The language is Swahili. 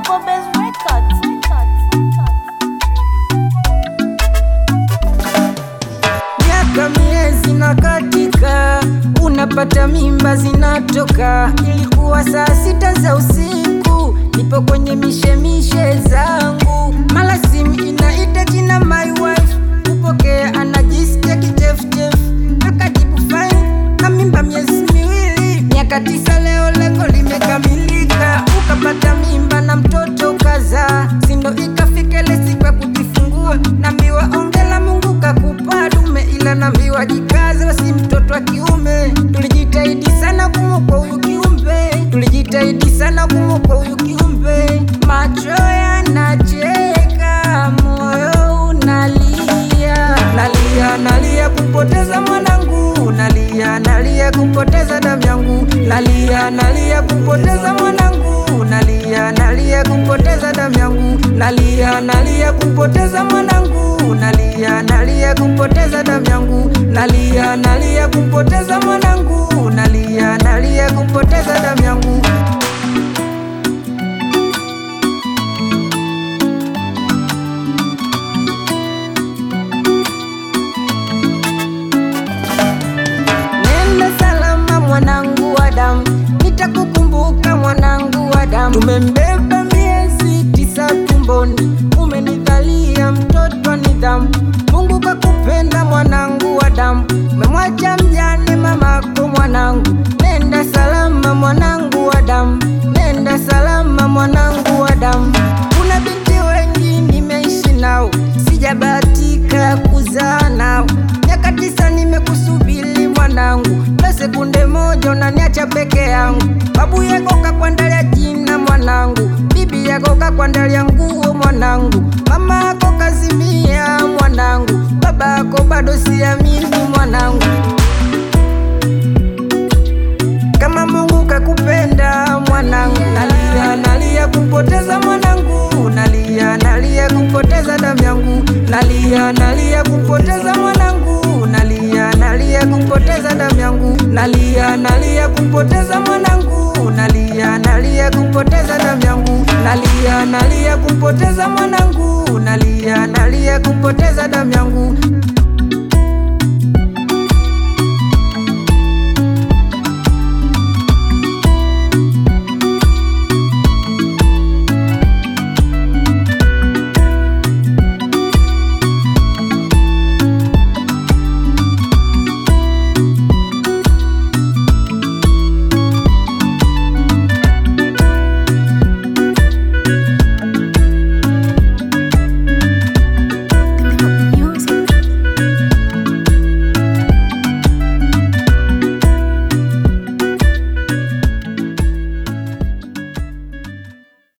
Double Bass Records. Miaka miezi na katika, unapata mimba zinatoka. Ilikuwa saa sita za usiku, nipo kwenye mishemishe zangu, mala simu inaita jina my wife, kupokea anajisikia kichefuchefu, akajibu fine, na mimba miezi miwili, miaka tisa, leo lengo limekamilika, ukapata mimba na mtoto kaza, sindo ikafika ile siku ya kujifungua, nambiwa ongela Mungu kakupa dume, ila nambiwa jikaze, wasi mtoto wa kiume. Tulijitahidi sana kumwokoa huyu kiumbe, tulijitahidi sana kumwokoa huyu kiumbe. Macho yanacheka, moyo unalia, nalia nalia kumpoteza mwanangu, nalia nalia kumpoteza damu yangu, nalia nalia kumpoteza mwanangu, nalia nalia kumpoteza damu yangu, nalia nalia kumpoteza mwanangu, nalia nalia kumpoteza damu yangu, nalia nalia kumpoteza mwanangu, nalia nalia kumpoteza damu yangu. Nenda salama mwanangu wa damu, nitakukumbuka mwanangu wa damu. Tumembeba miezi tisa tumboni, umenidhalia mtoto wa nidhamu. Mungu kakupenda mwanangu wa damu, umemwacha mjane mamako mwanangu. Nenda salama mwanangu wa damu, nenda salama mwanangu wa damu. Kuna binti wengi nimeishi nao, sijabahatika kuzaa nao. Miaka tisa nimekusubiri mwanangu, na sekunde moja unaniacha peke yangu. Babu yako kakwandalia jina mwanangu, bibi yako kakwandalia nguo mwanangu, mama yako kazimia mwanangu, baba yako bado siamini mwanangu. Kama Mungu kakupenda mwanangu, nalia nalia kumpoteza mwanangu, nalia nalia kumpoteza damu yangu, nalia nalia kumpoteza mwanangu, nalia nalia kumpoteza damu yangu, nalia nalia kumpoteza mwanangu, nalia nalia kumpoteza damu yangu, nalia nalia kumpoteza mwanangu, nalia nalia kumpoteza damu yangu.